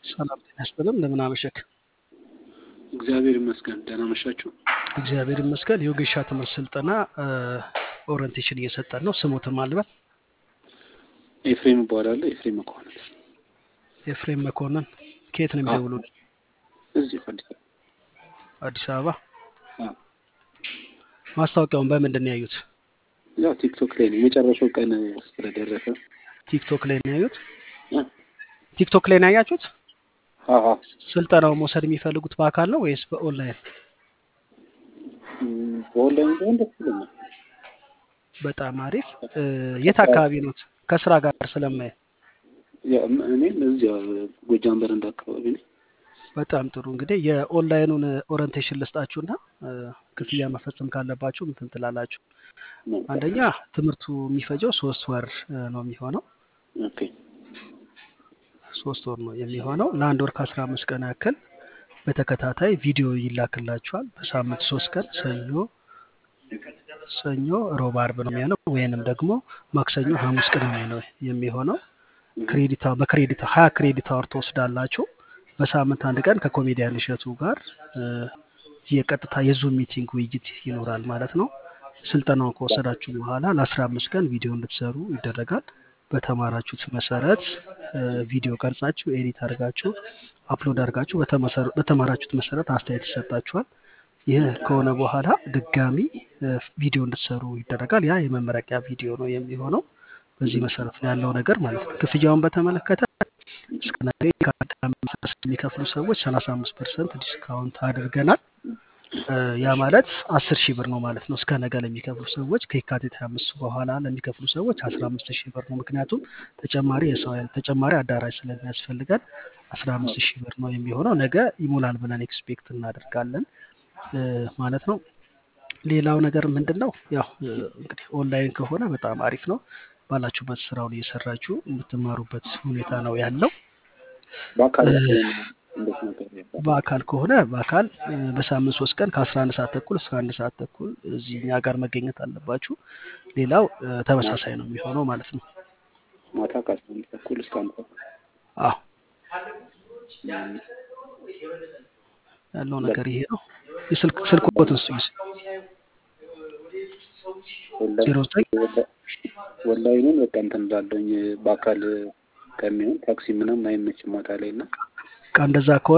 ሰላም ጤና ይስጥልን። እንደምን አመሸክ? እግዚአብሔር ይመስገን። ደህና መሻችሁ? እግዚአብሔር ይመስገን። የወጌሻ ትምህርት ስልጠና ኦሪንቴሽን እየሰጠን ነው። ስሙትን ማልበል ኤፍሬም እባላለሁ። ኤፍሬም መኮንን ኤፍሬም መኮንን ከየት ነው የሚደውሉት? እዚሁ አዲስ አበባ። አዲስ አበባ። አዎ። ማስታወቂያውን በምንድን ነው ያዩት? ያው ቲክቶክ ላይ ነው የመጨረሻው ቀን ስለደረሰ ቲክቶክ ላይ ነው ያዩት? እ? ቲክቶክ ላይ ነው ያያችሁት? አዎ ስልጠናው መውሰድ የሚፈልጉት በአካል ነው ወይስ በኦንላይን? እም፣ በኦንላይን ቢሆን ደስ ይለኛል። በጣም አሪፍ። እ፣ የት አካባቢ ኖት? ከስራ ጋር ስለማይ ያው እም- እኔም እዚያ ጎጃም በረንዳ አካባቢ ነኝ። በጣም ጥሩ እንግዲህ የኦንላይኑን ኦሪንቴሽን ልስጣችሁና እ፣ ክፍያ መፈጸም ካለባችሁ እንትን ትላላችሁ። አንደኛ ትምህርቱ የሚፈጀው ሶስት ወር እ፣ ነው የሚሆነው ኦኬ ሶስት ወር ነው የሚሆነው። ለአንድ ወር ከአስራ አምስት ቀን ያክል በተከታታይ ቪዲዮ ይላክላችኋል። በሳምንት ሶስት ቀን ሰኞ፣ ሰኞ፣ ሮብ፣ አርብ ነው የሚሆነው ወይንም ደግሞ ማክሰኞ፣ ሐሙስ፣ ቅዳሜ ነው የሚሆነው። ክሬዲት በክሬዲት ሀያ ክሬዲት አወር ትወስዳላችሁ። በሳምንት አንድ ቀን ከኮሜዲያን እሸቱ ጋር እ፣ የቀጥታ የዙም ሚቲንግ ውይይት ይኖራል ማለት ነው። ስልጠናውን ከወሰዳችሁ በኋላ ለአስራ አምስት ቀን ቪዲዮ እንድትሰሩ ይደረጋል። በተማራችሁት መሰረት እ፣ ቪዲዮ ቀርጻችሁ ኤዲት አድርጋችሁ አፕሎድ አድርጋችሁ በተመሰረ- በተማራችሁት መሰረት አስተያየት ይሰጣችኋል። ይህ ከሆነ በኋላ ድጋሚ እ፣ ቪዲዮ እንድትሰሩ ይደረጋል። ያ የመመረቂያ ቪዲዮ ነው የሚሆነው። በዚህ መሰረት ነው ያለው ነገር ማለት ነው። ክፍያውን በተመለከተ እስከ ነገ የካቲት አምስት ድረስ የሚከፍሉ ሰዎች ሰላሳ አምስት ፐርሰንት ዲስካውንት አድርገናል። እ፣ ያ ማለት አስር ሺህ ብር ነው ማለት ነው። እስከ ነገ ለሚከፍሉ ሰዎች ከየካቲት ሀያ አምስት በኋላ ለሚከፍሉ ሰዎች አስራ አምስት ሺህ ብር ነው። ምክንያቱም ተጨማሪ የሰው ኃይል ተጨማሪ አዳራሽ ስለሚያስፈልገን አስራ አምስት ሺህ ብር ነው የሚሆነው። ነገ ይሞላል ብለን ኤክስፔክት እናደርጋለን እ፣ ማለት ነው። ሌላው ነገር ምንድን ነው? ያው እ፣ እንግዲህ ኦንላይን ከሆነ በጣም አሪፍ ነው። ባላችሁበት ስራውን እየሰራችሁ የምትማሩበት ሁኔታ ነው ያለው። በአካል እ፣ ከሆነ እንዴት ነገር ያባል? በአካል ከሆነ በአካል እ፣ በሳምንት ሶስት ቀን ከአስራ አንድ ሰዓት ተኩል እስከ አንድ ሰዓት ተኩል እዚህ እኛ ጋር መገኘት አለባችሁ። ሌላው እ፣ ተመሳሳይ ነው የሚሆነው ማለት ነው። ማታ ከአስራ አንድ ተኩል እስከ አንድ ተኩል አዎ እም፣ ያለው ነገር ይሄ ነው። የስልክ ስልክዎትን ስጡኝ። ዜሮ ኦንላይን ዘጠኝ ኦንላይኑን በቃ እንትን እላለሁኝ በአካል ከሚሆን ታክሲ ምናምን አይመችም ማታ ላይ እና እንደዛ ከሆነ